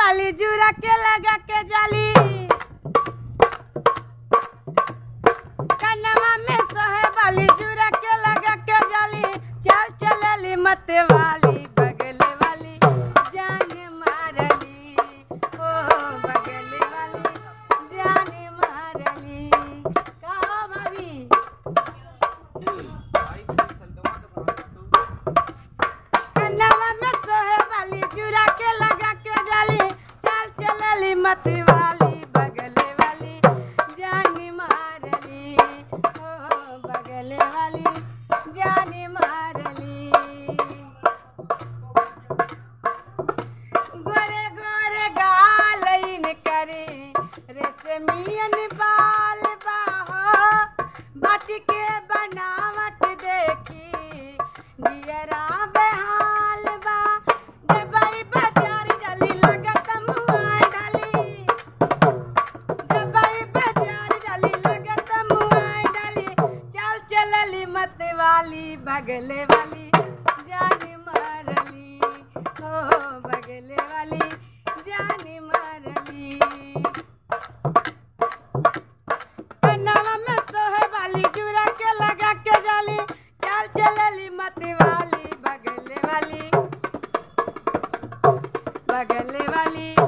वाली जुरा के लगा के जाली कनवा में सोहे वाली जुरा के लगा के जाली चल चलली मत वाली बगल वाली जान मारली ओ बगल वाली जान मारली कहो भाभी कनवा में सोहे वाली जुरा के लगा के जाली चल चलली मत वाली बगल वाली जानी मारली ओ बगल वाली जानी मारली गोरे गोरे गाल इन करे रेशमियन बाल बाहो बाटी के बनावट देखी जियरा बेहाल बा जबई बाजार जली लगत मुआय ढाली जबई बाजार जली लगत मुआय ढाली चल चलली मत वाली बगले वाली जान मारली हो बगले वाली जान मारली कनवा में सोहे वाली जुरा के लगा के जाली चल चलली मत वाली बगले वाली बगले वाली